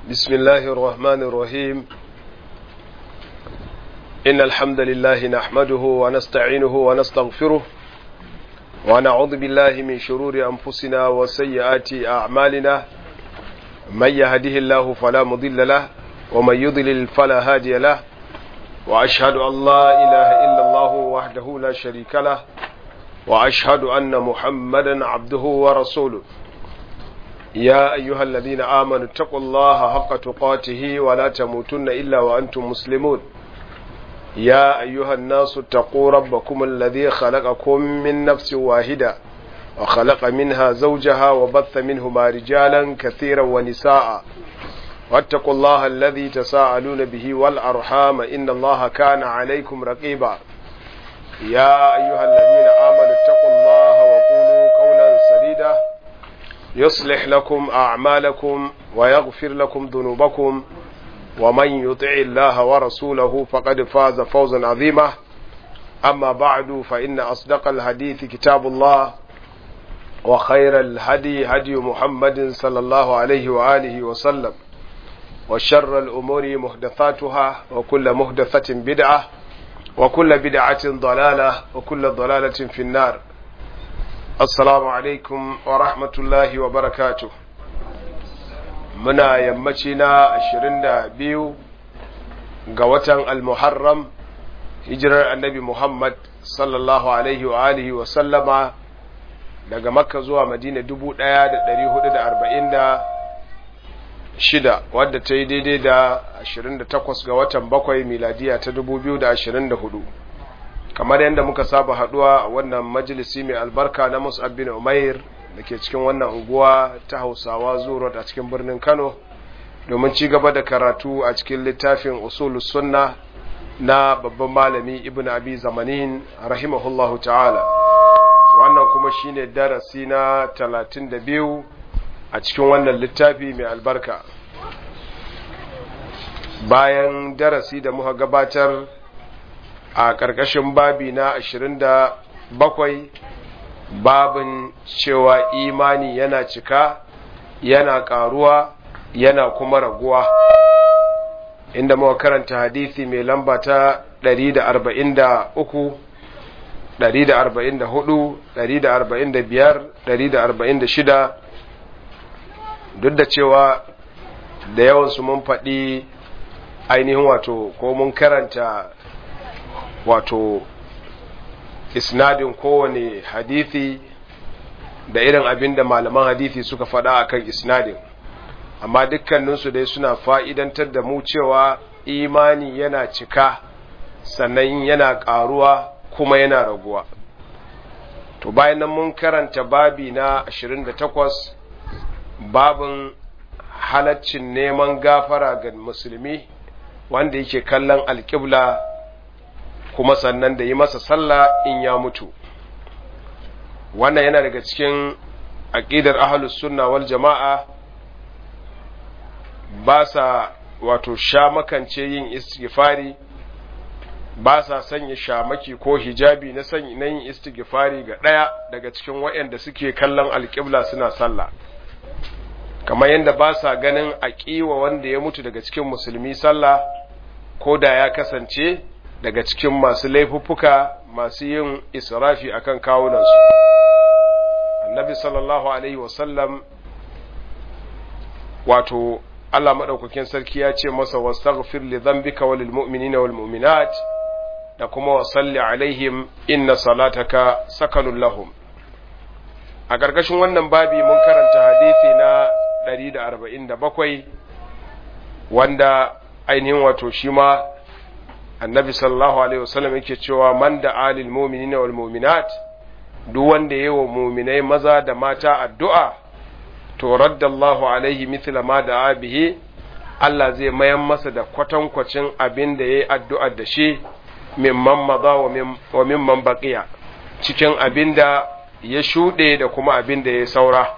بسم الله الرحمن الرحيم إن الحمد لله نحمده ونستعينه ونستغفره ونعوذ بالله من شرور أنفسنا وسيئات أعمالنا من يهده الله فلا مضل له ومن يضلل فلا هادي له وأشهد أن لا إله إلا الله وحده لا شريك له وأشهد أن محمدا عبده ورسوله يا أيها الذين آمنوا اتقوا الله حق تقاته ولا تموتن إلا وأنتم مسلمون يا أيها الناس اتقوا ربكم الذي خلقكم من نفس واحدة وخلق منها زوجها وبث منهما رجالا كثيرا ونساء واتقوا الله الذي تساءلون به والأرحام إن الله كان عليكم رقيبا يا أيها الذين آمنوا اتقوا الله وقولوا قولا سديدا يصلح لكم أعمالكم ويغفر لكم ذنوبكم ومن يطع الله ورسوله فقد فاز فوزا عظيما أما بعد فإن أصدق الحديث كتاب الله وخير الهدي هدي محمد صلى الله عليه وآله وسلم وشر الأمور محدثاتها وكل محدثة بدعة وكل بدعة ضلالة وكل ضلالة في النار السلام عليكم ورحمة الله وبركاته muna yammaci na ashirin da biyu ga watan almuharram hijirar annabi muhammad sallallahu alaihi wa alihi wa sallama daga makka zuwa madina dubu ɗaya da ɗari hudu da arba'in da shida wadda ta yi daidai da ashirin da takwas ga watan bakwai miladiya ta dubu biyu da ashirin da hudu kamar yadda muka saba haduwa a wannan majalisi mai albarka na mus'ab bin umair da ke cikin wannan unguwa ta hausawa zuwa a cikin birnin kano domin ci gaba da karatu a cikin littafin usulus sunna na babban malami ibn abi zamanin rahimahullahu ta'ala wannan kuma shine darasi na talatin da biyu a cikin wannan littafi mai albarka bayan darasi da muka gabatar a ƙarƙashin babi na ashirin da bakwai babin cewa imani yana cika yana ƙaruwa yana kuma raguwa inda muka karanta hadisi mai lamba ta 143 144 145 146 duk da cewa da yawansu mun faɗi ainihin wato ko mun karanta wato isnadin kowane hadithi da irin abin da malaman hadithi suka faɗa a kan isnadin amma dukkaninsu dai suna fa'idantar da mu cewa imani yana cika sannan yana ƙaruwa kuma yana raguwa to bayan nan mun karanta babi na 28 babin halaccin neman gafara ga musulmi wanda yake kallon alƙibla kuma sannan da yi masa sallah in ya mutu wannan yana daga cikin aƙidar ahlus sunna wal jama'a ba sa wato sha makance yin istighfari ba sa sanya shamaki ko hijabi na sanya na yin istighfari ga ɗaya daga cikin waɗanda suke kallon alƙibla suna sallah kamar yadda ba sa ganin aƙiwa wanda ya mutu daga cikin musulmi sallah ko da ya kasance daga cikin masu laifuffuka masu yin israfi akan kawunansu annabi sallallahu alaihi wasallam wato Allah maɗaukakin sarki ya ce masa wastaghfir li dhanbika wa lil mu'minina wal mu'minat da kuma wa salli alaihim inna salataka sakanun lahum a ƙarƙashin wannan babi mun karanta hadisi na 147 wanda ainihin wato shi ma annabi sallallahu alaihi wasallam yake cewa man da alil mu'minina wal mu'minat duk wanda yayi wa mu'minai maza da mata addu'a to raddallahu alaihi mithla ma da bihi Allah zai mayan masa da kwatankwacin abin da yayi addu'a da shi mimman maza wa mimman baqiya cikin abin da ya shuɗe da kuma abin da ya saura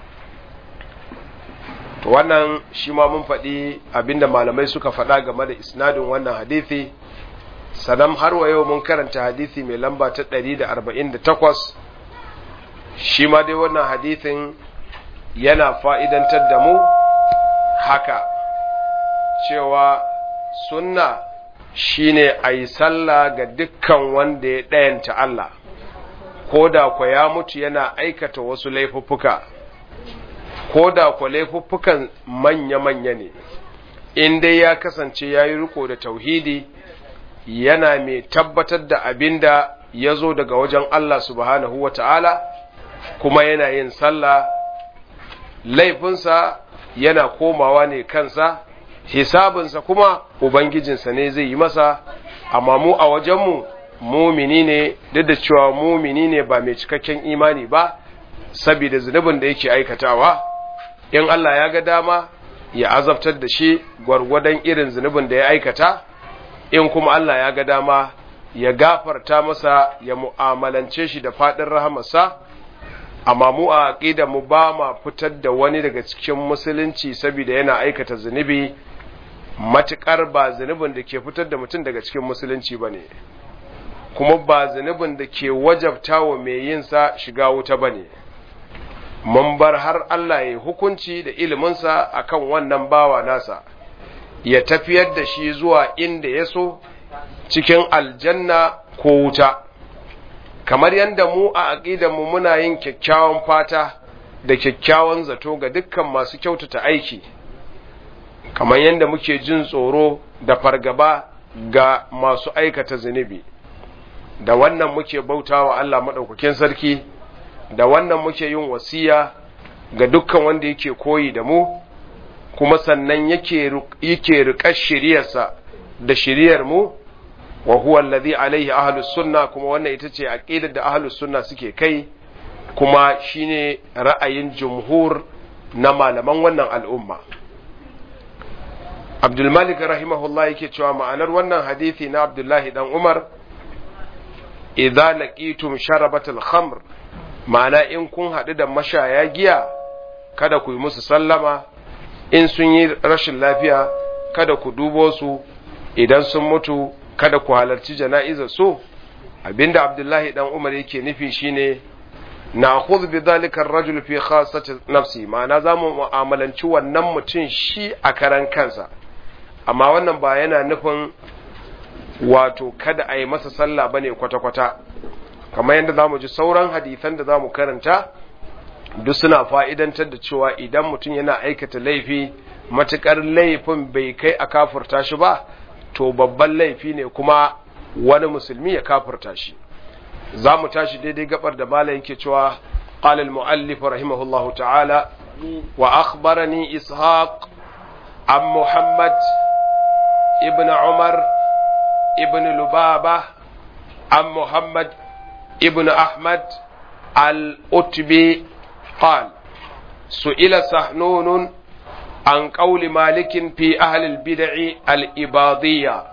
to wannan shi ma mun faɗi abin da malamai suka faɗa game da isnadin wannan hadisi sannan har wa yau mun karanta hadisi mai lamba ta 148 shi ma dai wannan hadisin yana fa'idantar da mu haka cewa sunna shine a yi sallah ga dukkan wanda ya ɗayanta Allah ko da kwa ya mutu yana aikata wasu laifuffuka ko da kwa laifuffukan manya-manya ne in dai ya kasance ya yi riko da tauhidi yana mai tabbatar da abin da ya zo daga wajen Allah subhanahu wa ta'ala kuma yana yin sallah laifinsa yana komawa ne kansa hisabinsa kuma ubangijinsa ne zai yi masa amma mu a wajenmu mumini ne duk da cewa mumini ne ba mai cikakken imani ba saboda zunubin da yake aikatawa in Allah ya ga dama ya azabtar da shi gwargwadon irin zunubin da ya aikata in kuma Allah ya ga dama ya gafarta masa ya mu'amalance shi da faɗin rahamarsa amma mu a aqida mu ba ma fitar da wani daga cikin musulunci saboda yana aikata zunubi matukar ba zunubin da ke fitar da mutum daga cikin musulunci bane kuma ba zunubin da ke wajabta wa mai yin sa shiga wuta bane mun bar har Allah ya hukunci da iliminsa akan wannan bawa nasa ya tafiyar da shi zuwa inda ya so cikin aljanna ko wuta kamar yadda mu a aƙidanmu muna yin kyakkyawan fata da kyakkyawan zato ga dukkan masu kyautata aiki kamar yadda muke jin tsoro da fargaba ga masu aikata zunubi da wannan muke bauta wa Allah maɗaukakin sarki da wannan muke yin wasiya ga dukkan wanda yake koyi da mu kuma sannan yake yake riƙar shiriyarsa da shiriyar mu wa huwa alladhi alaihi ahlus sunna kuma wannan ita ce aqidar da ahlus sunna suke kai kuma shine ra'ayin jumhur na malaman wannan al'umma Abdul Malik rahimahullah yake cewa ma'anar wannan hadisi na Abdullahi dan Umar idza laqitum sharabatul khamr ma'ana in kun haɗu da mashaya giya kada ku yi musu sallama in sun yi rashin lafiya kada ku dubo su idan sun mutu kada ku halarci jana'izar su abinda abdullahi dan umar yake nufi shine na khudh bi dhalika ar-rajul fi khassati nafsi ma'ana zamu mu'amalanci wannan mutum shi a karan kansa amma wannan ba yana nufin wato kada a yi masa sallah bane kwata-kwata kamar yadda zamu ji sauran hadisan da zamu karanta duk suna fa'idantar da cewa idan mutum yana aikata laifi matukar laifin bai kai a kafurta shi ba to babban laifi ne kuma wani musulmi ya kafurta shi za mu tashi daidai gabar da malam yake cewa qala al-muallif rahimahullahu ta'ala wa akhbarani ishaq an muhammad ibn umar ibn lubaba an muhammad ibn ahmad al-utbi قال سئل سحنون عن قول مالك في أهل البدع الإباضية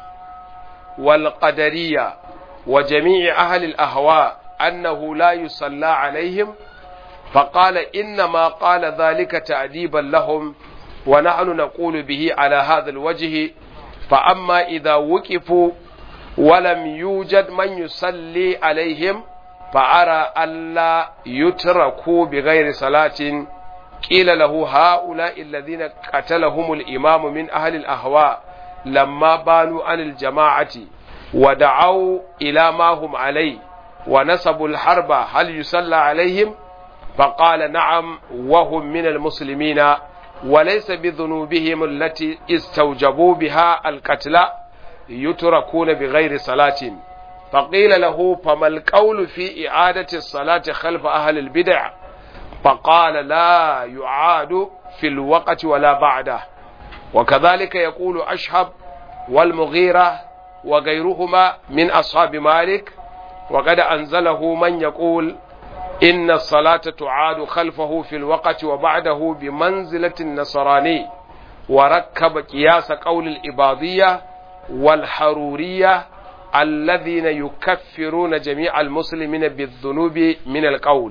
والقدرية وجميع أهل الأهواء أنه لا يصلى عليهم فقال إنما قال ذلك تأديبا لهم ونحن نقول به على هذا الوجه فأما إذا وقفوا ولم يوجد من يصلي عليهم فأرى ألا يتركوا بغير صلاة قيل له هؤلاء الذين قتلهم الإمام من أهل الأهواء لما بانوا عن الجماعة ودعوا إلى ما هم عليه ونسبوا الحرب هل يصلى عليهم فقال نعم وهم من المسلمين وليس بذنوبهم التي استوجبوا بها القتل يتركون بغير صلاة فقيل له فما القول في إعادة الصلاة خلف أهل البدع فقال لا يعاد في الوقت ولا بعده وكذلك يقول أشهب والمغيرة وغيرهما من أصحاب مالك وقد أنزله من يقول إن الصلاة تعاد خلفه في الوقت وبعده بمنزلة النصراني وركب قياس قول الإباضية والحرورية الذين يكفرون جميع المسلمين بالذنوب من القول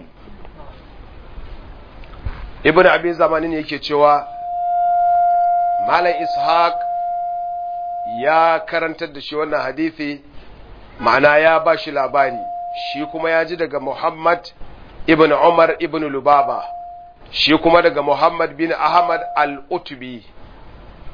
ابن أبي زمانين yake cewa Malam Ishaq ya karantar da shi wannan hadisi ma'ana ya ba shi labari shi kuma ya ji daga Muhammad ibn Umar ibn Lubaba shi kuma daga Muhammad bin Ahmad al-Utbi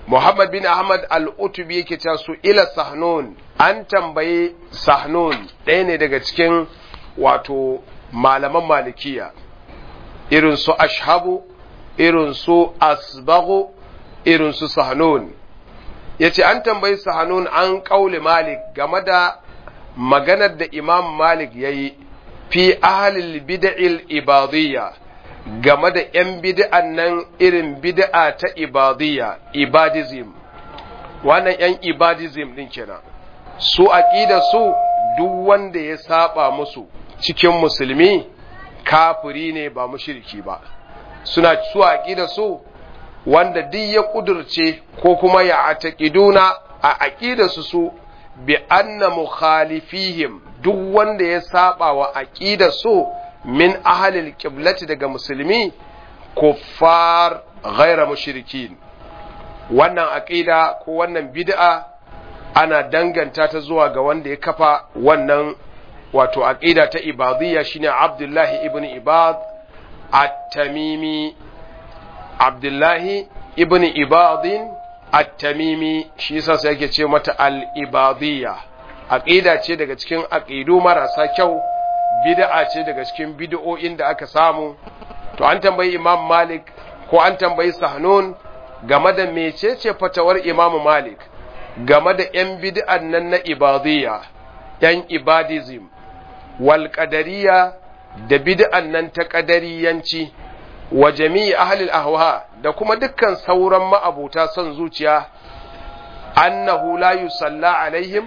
Muhammad bin Ahmad al-Utubi yake cewa su ila Sahnun an tambayi Sahnun ɗaya ne daga cikin wato malaman malikiya irin su Ashhabu irin su Asbaghu irin su Sahnun yace an tambayi Sahnun an kauli Malik game da maganar da Imam Malik yayi fi ahlil bid'il ibadiyya game da ‘yan bid'an nan irin bid'a ta ibadiyya, ibadism, wannan ‘yan ibadism ɗin kenan. Su aƙida su duk wanda ya saba musu cikin musulmi kafiri ne ba mushriki ba. Suna su aƙida su wanda duk ya ƙudurce ko kuma ya ataƙiduna a aƙida su su bi anna mukhalifihim duk wanda ya saba wa aƙida su min ahalil kiblati daga musulmi kuffar ghaira mushrikin wannan aqida ko wannan bid'a ana danganta ta zuwa ga wanda ya kafa wannan wato aqida ta ibadiyya shine Abdullahi ibn Ibad at-Tamimi Abdullahi ibn Ibadin at-Tamimi shi yasa sai yake ce mata al-ibadiyya aqida ce daga cikin aqidu marasa kyau bid'a ce daga cikin bid'o'in da aka samu to an tambayi Imam Malik ko an tambayi Sahnun game da mecece fatawar Imam Malik game da ‘yan bid'an nan na ibadiyya, ‘yan ibadism, wal ƙadariya da bid'an nan ta ƙadariyanci, wa jami'i ahalil ahwa da kuma dukkan sauran ma'abuta son zuciya, annahu la yusalla alaihim,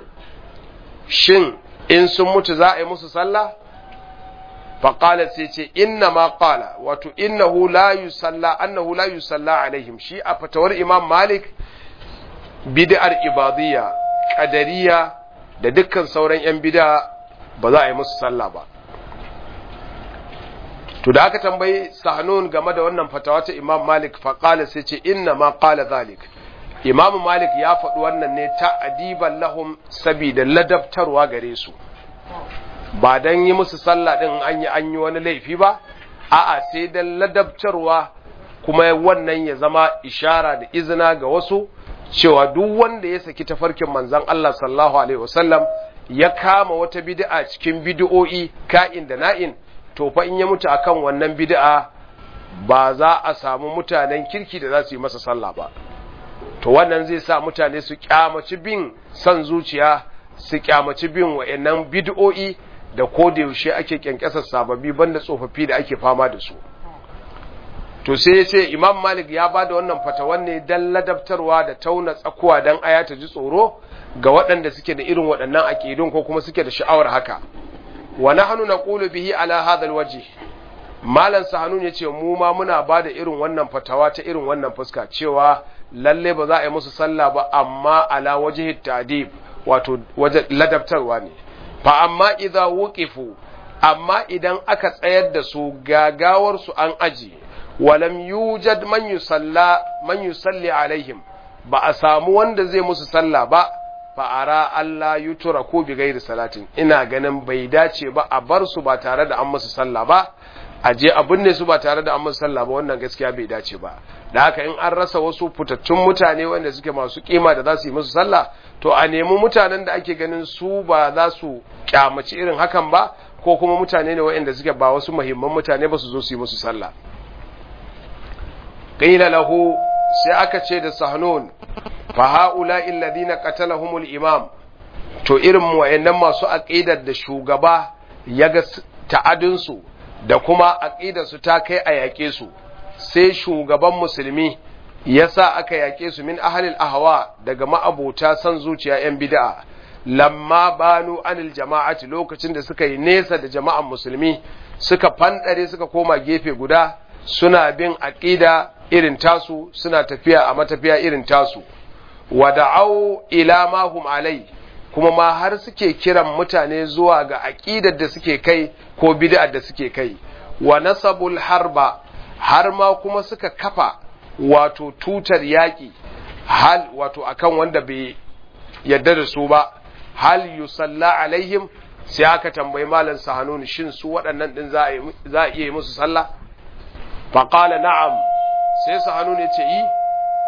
shin in sun mutu za a yi musu sallah? faƙala sai ce inna ma ƙala wato innahu la yusalla annahu la yusalla alaihim shi a fatawar imam malik bid'ar ibadiyya qadariya da dukkan sauran yan bid'a ba za a yi musu sallah ba to da aka tambayi sahnun game da wannan fatawa ta imam malik faƙala sai ce inna ma ƙala zalik imam malik ya faɗi wannan ne ta adiban lahum sabida ladabtarwa gare su ba don yi musu sallah ɗin an yi an yi wani laifi ba a'a sai don ladabtarwa kuma wannan ya zama ishara da izina ga wasu cewa duk wanda ya saki tafarkin manzan Allah sallallahu alaihi wasallam ya kama wata bid'a cikin bid'o'i ka'in da na'in to fa in ya mutu akan wannan bid'a ba za a samu mutanen kirki da za su yi masa sallah ba to wannan zai sa mutane su kyamaci bin son zuciya su kyamaci bin wa'annan bid'o'i da ko da yaushe ake kyankyasar sababbi banda tsofaffi da ake fama da su to sai ya ce imam malik ya ba da wannan fatawan ne don ladabtarwa da tauna tsakuwa don aya ta ji tsoro ga waɗanda suke da irin waɗannan aƙidun ko kuma suke da sha'awar haka wa nahnu naqulu bihi ala hadha alwajh malan sahanun yace mu ma muna ba da irin wannan fatawa ta irin wannan fuska cewa lalle ba za a yi musu sallah ba amma ala wajhi tadib wato waje ladabtarwa ne fa amma idza wuqifu amma idan aka tsayar da su gagawar su an aji walam yujad man yusalla man yusalli alaihim ba a samu wanda zai musu sallah ba fa ara Allah yutura ko bi gairi salatin ina ganin bai dace ba a bar su ba tare da an musu sallah ba a je a binne su ba tare da an musu sallah ba wannan gaskiya bai dace ba da haka in an rasa wasu fitattun mutane wanda suke masu kima da za su yi musu sallah to a nemi mutanen da ake ganin su ba za su kyamaci irin hakan ba ko kuma mutane ne waɗanda suke ba wasu muhimman mutane ba su zo su yi musu sallah qila lahu sai aka ce da sahnun fa haula alladhina qatalahumul imam to irin wayannan masu aqidar da shugaba yaga ta'adin su da kuma aqidar su ta kai a yake su sai shugaban musulmi yasa aka yake su min ahlil ahwa daga ma'abota san zuciya yan bid'a lamma banu anil jama'ati lokacin da suka yi nesa da jama'an musulmi suka fandare suka koma gefe guda suna bin aqida irin tasu suna tafiya a matafiya irin tasu wada'au ila ma hum alai kuma ma har suke kiran mutane zuwa ga aqidar da suke kai ko bid'ar da suke kai wa nasabul harba har ma kuma suka kafa wato tutar yaki hal wato akan wanda bai yadda da su ba hal yusalla alaihim sai aka tambayi malam sahanun shin su waɗannan din za a iya yi musu sallah faqala na'am sai sahanun ya ce yi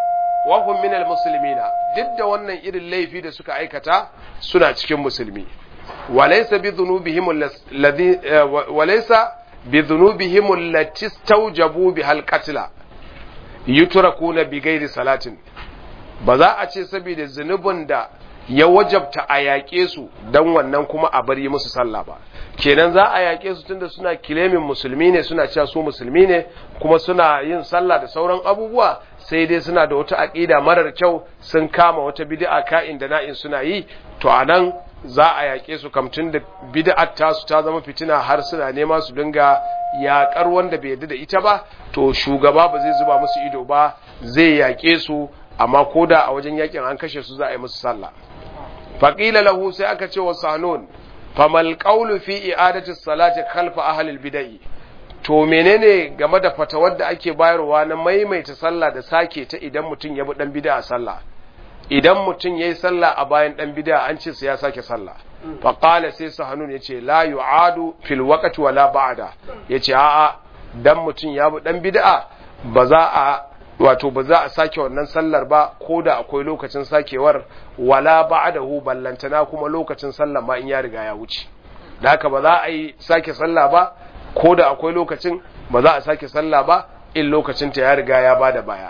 wa hum min almuslimina duk da wannan irin laifi da suka aikata suna cikin musulmi walaysa bi dhunubihim alladhi walaysa bi dhunubihim allati istawjabu bihal qatla yutrakuna bi ghairi salatin ba za a ce saboda zunubin da ya wajabta a yaƙe su don wannan kuma a bari musu sallah ba kenan za a yaƙe su tunda suna kilemin musulmi ne suna cewa su musulmi ne kuma suna yin sallah da sauran abubuwa sai dai suna da wata aƙida marar kyau sun kama wata bid'a ka'in da na'in suna yi to a nan za a yaƙe su kamtun da bid'ar tasu ta zama fitina har suna nema su dinga yaƙar wanda bai yarda da ita ba to shugaba ba zai zuba musu ido ba zai yaƙe su amma koda a wajen yaƙin an kashe su za a yi musu sallah faƙila lahu sai aka ce wa sanun famal qawlu fi i'adati salati khalfa ahli al-bid'ah to menene game da fatawar da ake bayarwa na maimaita sallah da sake ta idan mutum ya bi dan bid'a sallah idan mutum yayi sallah a bayan dan bid'a an ce sai ya sake sallah fa qala sai sahanun yace la yu'adu fil waqti wala ba'da yace a'a dan mutum ya bi dan bid'a ba za a wato ba za a sake wannan sallar ba ko da akwai lokacin sakewar wala ba'dahu ballantana kuma lokacin sallar ma in ya riga ya wuce da haka ba za a yi sake sallah ba ko da akwai lokacin ba za a sake sallah ba in lokacin ta ya riga ya bada baya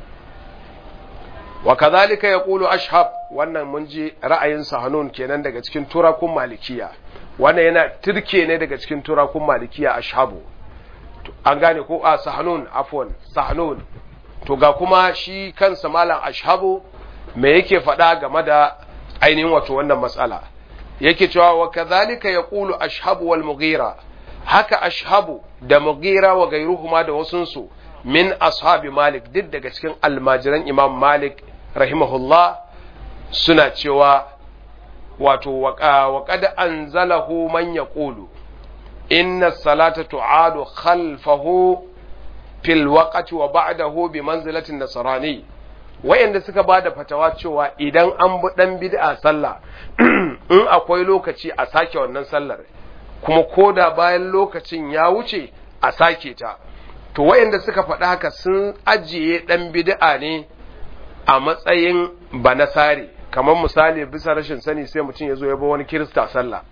wa kadhalika yaqulu ashhab wannan mun ji ra'ayin sahanun kenan daga cikin turakun malikiya wannan yana turke ne daga cikin turakun malikiya ashabu an gane ko a sahanun afwan sahanun to ga kuma shi kansa malam ashabu me yake faɗa game da ainihin wato wannan matsala yake cewa wa kadhalika yaqulu ashabu wal mughira haka ashabu da mughira wa gairuhuma da wasunsu min ashabi malik duk daga cikin almajiran imam malik rahimahullah suna cewa wato wa qad anzalahu man yaqulu inna salata tu'adu khalfahu fil waqti wa ba'dahu bi manzilatin nasrani wayanda suka bada fatawa cewa idan an bi dan bid'a sallah in akwai lokaci a sake wannan sallar kuma koda bayan lokacin ya wuce a sake ta to wayanda suka faɗa haka sun ajiye dan bid'a ne a matsayin banasari kamar misali bisa rashin sani sai mutum ya zo ya bi wani kirista sallah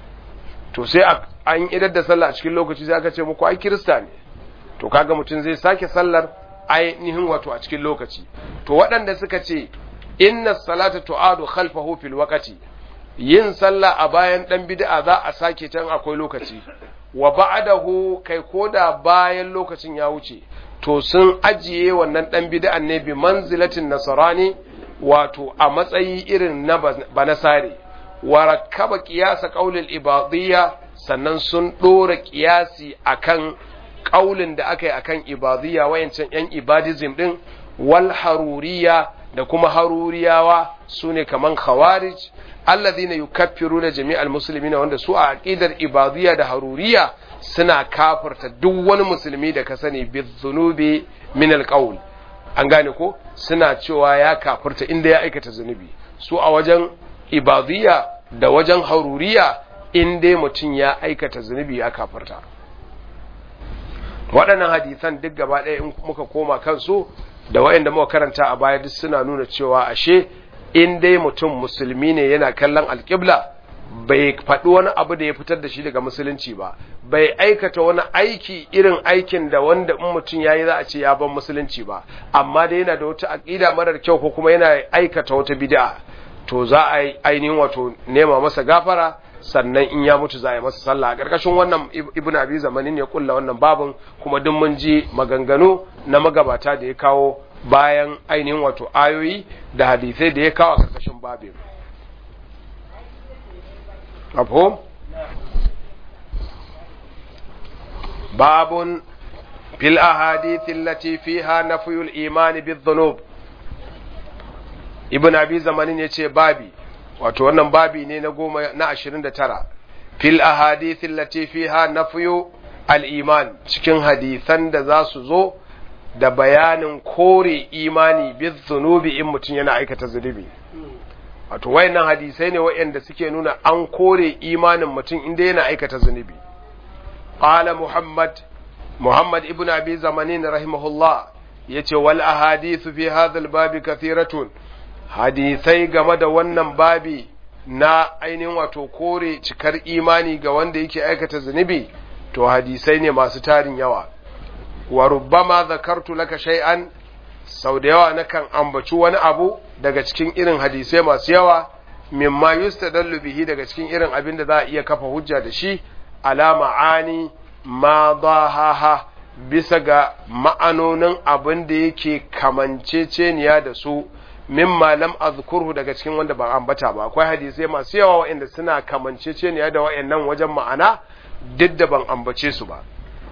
to sai an idar da sallah a cikin lokaci sai aka ce muku ai kirista ne to kaga mutum zai sake sallar ainihin wato a cikin lokaci to waɗanda suka ce inna salata tu'adu khalfahu fil waqti yin sallah a bayan dan bid'a za a sake tan akwai lokaci wa ba'dahu kai koda bayan lokacin ya wuce to sun ajiye wannan dan bid'an ne bi manzilatin nasarani wato a matsayi irin na banasare wa rakkaba qiyasa qaulil ibadiyya sannan sun dora qiyasi akan kaulin da aka yi akan ibadiyya wayancan yan ibadism din wal haruriya da kuma haruriyawa sune kaman khawarij alladhina yukaffiruna jami'al muslimina wanda su a aqidar ibadiyya da haruriya suna kafirta duk wani musulmi da ka sani bi dhunubi min alqaul an gane ko suna cewa ya kafirta inda ya aikata zunubi su a wajen ibadiyya da wajen haruriya inda mutum ya aikata zunubi ya kafirta waɗannan hadisan duk gaba ɗaya in muka koma kansu da waɗanda muka karanta a baya duk suna nuna cewa ashe in dai mutum musulmi ne yana kallon alƙibla bai faɗi wani abu da ya fitar da shi daga musulunci ba bai aikata wani aiki irin aikin da wanda in mutum ya yi za a ce ya ban musulunci ba amma dai yana da wata aƙida marar kyau ko kuma yana aikata wata bid'a to za a yi ainihin wato nema masa gafara sannan in ya mutu za a yi masa sallah a ƙarƙashin wannan ibn abi zamanin ya kulla wannan babin kuma duk mun ji maganganu na magabata da ya kawo bayan ainihin wato ayoyi da hadisai da ya kawo a ƙarƙashin babin mafhum babun fil ahadith allati fiha nafyul iman bidh-dhunub ibn abi zamanin yace babi wato wannan babi ne na goma na ashirin da tara fil ahadithin lati fiha nafyu al-iman cikin hadisan da za su zo da bayanin kore imani bi zunubi in mutum yana aikata zunubi wato wayannan hadisai ne wayanda suke nuna an kore imanin mutum inda yana aikata zunubi qala muhammad muhammad ibn abi zamanin rahimahullah yace wal ahadithu fi hadha al-babi kathiratun hadisai game da wannan babi na ainihin wato kore cikar imani ga wanda yake aikata zunubi to hadisai ne masu tarin yawa wa rubbama zakartu laka shay'an sau da yawa nakan ambaci wani abu daga cikin irin hadisai masu yawa mimma yustadallu bihi daga cikin irin abin da za a iya kafa hujja da shi ala ma'ani ma dahaha bisa ga ma'anonin abin da yake kamanceceniya da su mimma lam azkurhu daga cikin wanda ban ambata ba akwai hadisai masu yawa waɗanda suna kamanceceniya da waɗannan wajen ma'ana duk da ban ambace su ba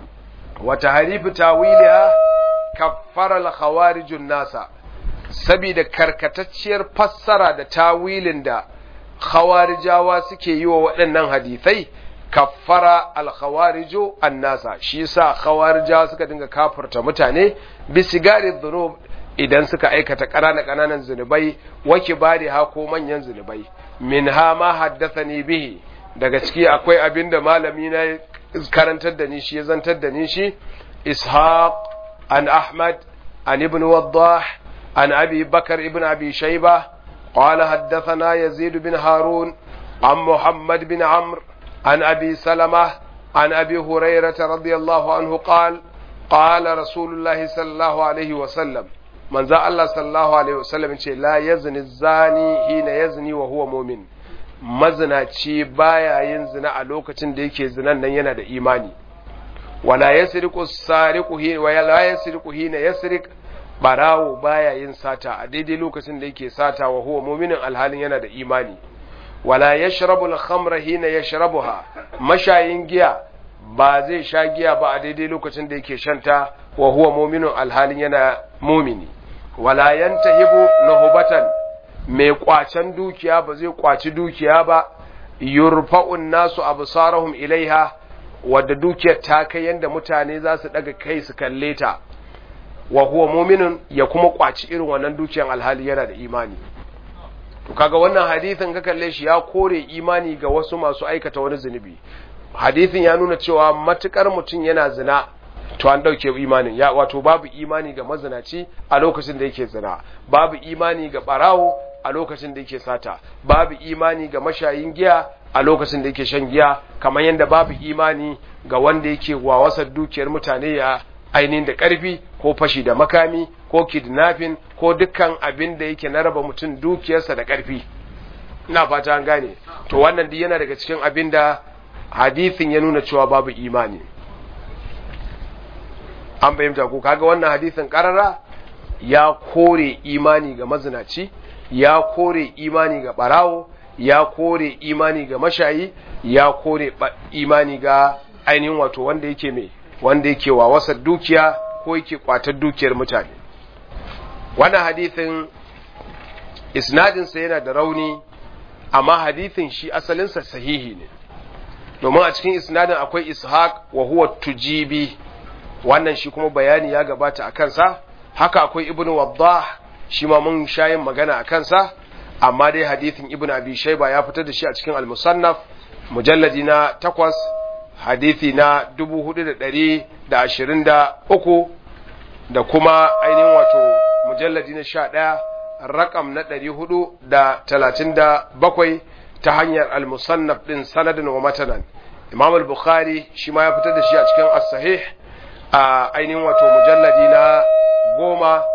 wata harifu tawiliha kaffara al-khawarijun nasa saboda karkatacciyar fassara da tawilin da khawarijawa suke yi wa waɗannan hadisai kaffara al-khawariju an-nasa shi yasa khawarijawa suka dinga kafirta mutane bisigari dhunub idan suka aikata ƙananan ƙananan zunubai wake bari ha ko manyan zunubai min ha ma haddathani bihi daga ciki akwai abin da malami na karantar da ni shi ya zantar da ni shi ishaq an ahmad an ibn waddah an abi bakar ibn abi shayba قال حدثنا يزيد بن هارون عن محمد بن عمرو عن أبي سلمة عن أبي هريرة رضي الله عنه قال قال رسول الله صلى الله عليه وسلم من ذا الله صلى الله عليه وسلم لا يزني الزاني حين يزني وهو مؤمن mazinaci baya yin zina a lokacin da yake zinan nan yana da imani wala yasriqu sariqu hi wa la yasriqu hina yasriq barawo baya yin sata a daidai lokacin da yake sata wa huwa mu'minin alhalin yana da imani wala yashrabu al-khamra hina yashrabuha mashayin giya ba zai sha giya ba a daidai lokacin da yake shanta wa huwa mu'minun alhalin yana mumini wala yantahibu nuhbatan mai kwacen dukiya ba zai kwaci dukiya ba yurfa'un nasu absarahum ilaiha wadda dukiyar ta kai yanda mutane za su daga kai su kalle ta wa huwa mu'minun ya kuma kwaci irin wannan dukiyar alhali yana da imani to kaga wannan hadisin ka kalle shi ya kore imani ga wasu masu aikata wani zunubi hadisin ya nuna cewa matukar mutum yana zina to an dauke imanin ya wato babu imani ga mazinaci a lokacin da yake zina babu imani ga barawo a lokacin da yake sata babu imani ga mashayin giya a lokacin da yake shan giya kamar yadda babu imani ga wanda yake wawasar dukiyar mutane ya ainihin da ƙarfi ko fashi da makami ko kidnapping ko dukkan abin da yake na raba mutum dukiyarsa da ƙarfi ina fata an gane to wannan duk yana daga cikin abin da hadisin ya nuna cewa babu imani an fahimta ko kaga wannan hadisin karara ya kore imani ga mazinaci ya kore imani ga barawo ya kore imani ga mashayi ya kore imani ga ainihin wato wanda yake mai wanda yake wawasar dukiya ko yake kwatar dukiyar mutane wannan hadithin isnadinsa yana da rauni amma hadithin shi asalinsa sahihi ne domin a cikin isnadin akwai ishaq wa huwa tujibi wannan shi kuma bayani ya gabata a kansa haka akwai ibn waddah shi ma mun shayin magana a kansa amma dai hadithin ibn abi shayba ya fitar da shi a cikin al-musannaf mujalladi na takwas hadithi na dubu hudu da ɗari da ashirin da uku da kuma ainihin wato mujalladi na sha ɗaya rakam na ɗari hudu da talatin da bakwai ta hanyar al-musannaf ɗin sanadin wa matanan imam al-bukhari shi ma ya fitar da shi a cikin as-sahih a ainihin wato mujalladi na goma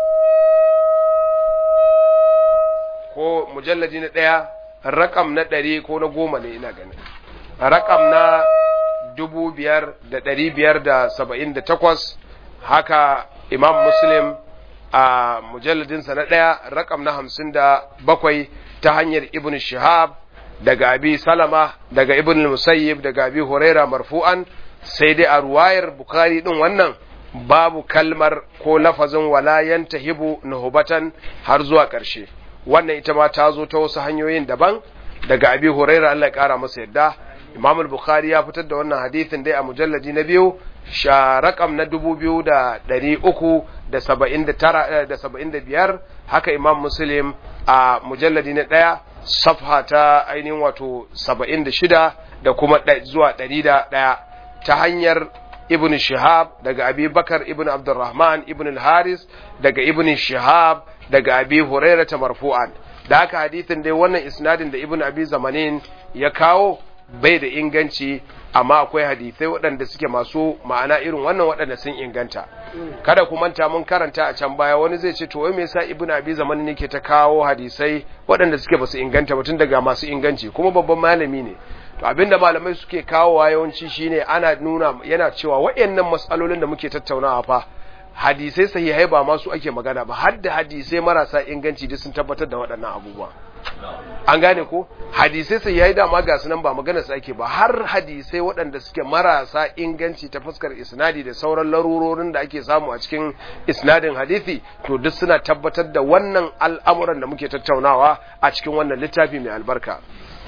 ko mujalladi na ɗaya rakam na ɗari ko na goma ne ina ganin rakam na dubu biyar da ɗari biyar da saba'in da takwas haka imam muslim a mujalladinsa na ɗaya rakam na hamsin da bakwai ta hanyar ibn shihab daga abi salama daga ibn musayyib daga abi huraira marfu'an sai dai a ruwayar bukari din wannan babu kalmar ko lafazin wala yantahibu nuhubatan har zuwa ƙarshe wannan ita ma ta zo ta wasu hanyoyin daban daga abi huraira Allah ya kara masa yadda imam al-bukhari ya fitar da wannan hadisin dai a mujalladi na biyu sha rakam na dubu biyu da ɗari uku da saba'in da tara da saba'in da biyar haka imam muslim a mujalladi na ɗaya safha ta ainihin wato saba'in da shida da kuma zuwa ɗari da ɗaya ta hanyar ibn shihab daga abi bakar ibn abdurrahman ibn al-haris daga ibn shihab daga abi hurairata marfu'an da haka hadithin dai wannan isnadin da ibn abi zamanin ya kawo bai da inganci amma akwai hadithai waɗanda suke masu ma'ana irin wannan waɗanda sun inganta kada ku manta mun karanta a can baya wani zai ce to wai me yasa ibn abi zamanin ne ke ta kawo hadisai waɗanda suke basu inganta ba tun daga masu inganci kuma babban malami ne to abinda malamai suke kawowa yawanci shine ana nuna yana cewa waɗannan matsalolin da muke tattaunawa fa hadisai sahihai ba masu ake magana ba har da hadisai marasa inganci duk sun tabbatar da waɗannan abubuwa an gane ko hadisai sahihai da ma ga su nan ba magana su ake ba har hadisai waɗanda suke marasa inganci ta fuskar isnadi da sauran larurorin da ake samu a cikin isnadin hadisi to duk suna tabbatar da wannan al'amuran da muke tattaunawa a cikin wannan littafi mai albarka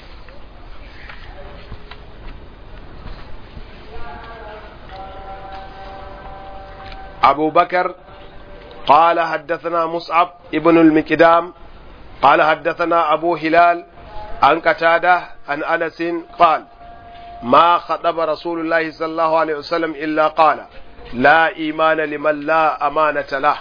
أبو بكر قال حدثنا مصعب ابن المكدام قال حدثنا أبو هلال عن قتادة عن أنس قال ما خطب رسول الله صلى الله عليه وسلم إلا قال لا إيمان لمن لا أمانة له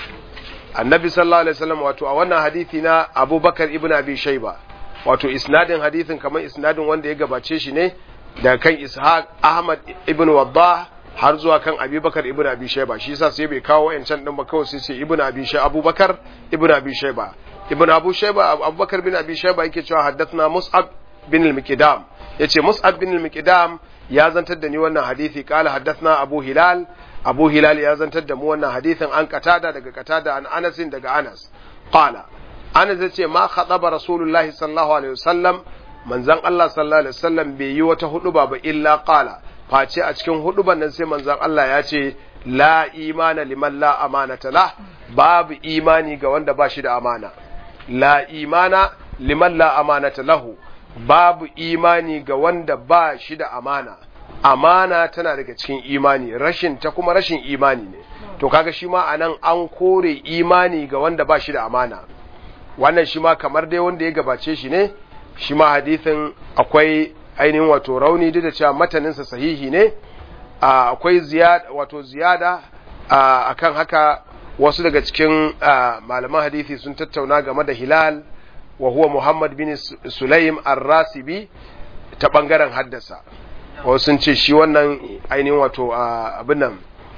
النبي صلى الله عليه وسلم واتو أولنا حديثنا أبو بكر ابن أبي شيبة wato isnadin hadithin kamar isnadin wanda ya gabace shi ne da kan ishaq ahmad ibn waddah har zuwa kan abubakar ibn abi shaiba shi yasa sai bai kawo wayancan din ba kawai sai ce ibn abi shaiba abubakar ibn abi shaiba ibn abu shaiba abubakar bin abi shaiba yake cewa haddathna mus'ab bin al-miqdam yace mus'ab bin al-miqdam ya zantar da ni wannan hadisi kala haddathna abu hilal abu hilal ya zantar da mu wannan hadisin an katada daga katada an anas daga anas qala anas yace ma khataba rasulullahi sallallahu alaihi wasallam manzon Allah sallallahu alaihi wasallam bai yi wata huduba ba illa qala face a cikin huduban nan sai manzon Allah ya ce la imana liman la amanata la babu imani ga wanda ba shi da amana la imana liman la amanata lahu babu imani ga wanda ba shi da amana amana tana daga cikin imani rashin ta kuma rashin imani ne to kaga shi ma anan an kore imani ga wanda ba shi da amana wannan shi ma kamar dai wanda ya gabace shi ne shi ma hadithin akwai ainihin wato rauni duk da cewa mataninsa sahihi ne akwai ziyada wato ziyada akan haka wasu daga cikin malaman hadisi sun tattauna game da hilal wa huwa muhammad bin sulaim ar-rasibi ta bangaren haddasa wasu sun ce shi wannan ainihin wato abin nan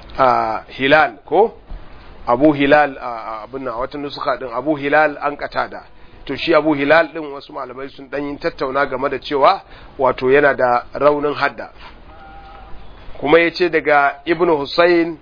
hilal ko abu hilal abin nan wata nusuka din abu hilal an katada to shi abu hilal din wasu malamai sun dan yin tattauna game da cewa wato yana da raunin hadda kuma ya ce daga ibn husayn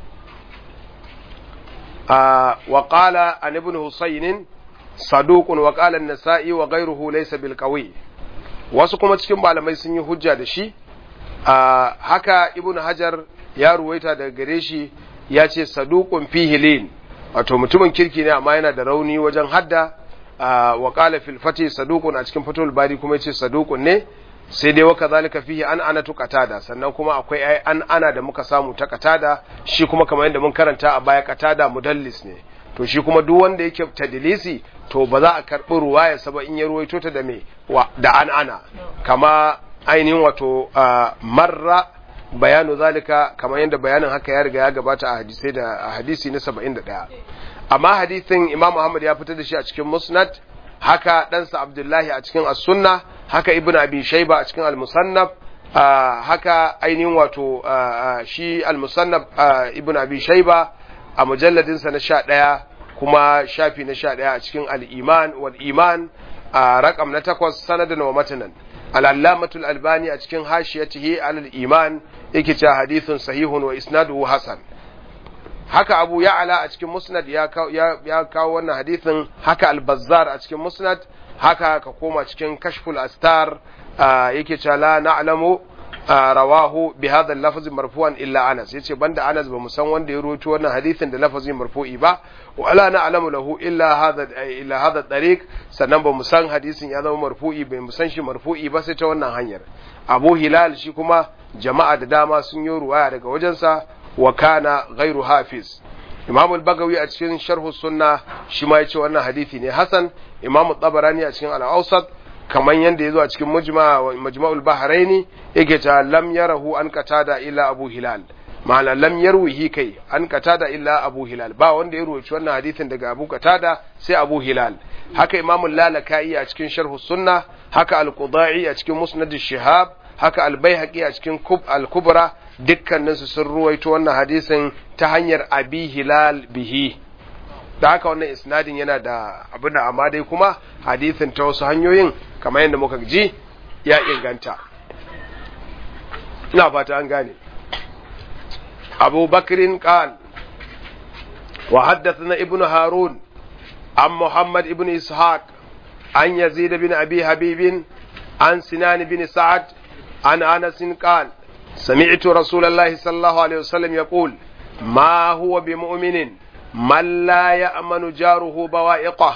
wa qala an ibn husayn saduqun wa qala an-nasa'i wa ghayruhu laysa bil qawi wasu kuma cikin malamai sun yi hujja da shi haka ibn hajar ya ruwaita daga gare shi ya ce saduqun fihi lin wato mutumin kirki ne amma yana da rauni wajen hadda wa qala fil fati saduqun a cikin fatul bari kuma yace saduqun ne sai dai waka zalika fihi an ana tu qatada sannan kuma akwai ai an ana da muka samu ta qatada shi kuma kamar yadda mun karanta a baya qatada mudallis ne to shi kuma duk wanda yake tadlisi to ba za a karbi ruwaya saba in ya ruwaito ta da me da an ana kama ainihin wato marra bayanu zalika kamar yadda bayanin haka ya riga ya gabata a hadisai da a hadisi na 71 amma hadisin Imam Muhammad ya fitar da shi a cikin Musnad haka ɗansa Abdullahi a cikin As-Sunna haka Ibn Abi Shayba a cikin Al-Musannaf haka ainihin wato shi Al-Musannaf Ibn Abi Shayba a mujalladin sa na 11 kuma shafi na 11 a cikin Al-Iman wal Iman a rakam na 8 sanadan wa matanan Al-Allamatul Albani a cikin hashiyatihi al-Iman yake cewa hadithun sahihun wa isnaduhu hasan haka abu ya'ala a cikin musnad ya kawo wannan hadithin haka al-bazzar a cikin musnad haka ka koma cikin kashful astar yake cewa la na'lamu rawahu bi hadha al-lafz marfu'an illa Anas yace banda Anas ba mu san wanda ya rawaito wannan hadisin da lafazin marfu'i ba wa la na'lamu lahu illa hadha illa hadha tariq sannan ba mu san hadisin ya zama marfu'i bai mu san shi marfu'i ba sai ta wannan hanyar Abu Hilal shi kuma jama'a da dama sun yi ruwaya daga wajensa wa kana ghairu hafiz Imam al-Bagawi a cikin Sharh sunna shi ma yace wannan hadisi ne hasan Imam tabarani a cikin al-Awsat kamar yadda ya zo a cikin majma'ul bahraini yake ta lam yarahu an qatada illa abu hilal ma'ana lam yarwihi kai an qatada illa abu hilal ba wanda ya ruwaci wannan hadisin daga abu qatada sai abu hilal haka imamu lalaka'i a cikin sharh sunna haka al-qudai a cikin musnad shihab haka al-baihaqi a cikin kub al-kubra dukkanin su sun ruwaito wannan hadisin ta hanyar abi hilal bihi da haka wannan isnadin yana da abin da amma dai kuma hadisin ta wasu hanyoyin kamar yadda muka ji ya inganta ina fata an gane أبو بكر قال وحدثنا ابن هارون عن محمد بن إسحاق عن يزيد بن أبي حبيب عن سنان بن سعد عن أنس قال سمعت رسول الله صلى الله عليه وسلم يقول ما هو بمؤمن من لا يأمن جاره بوائقه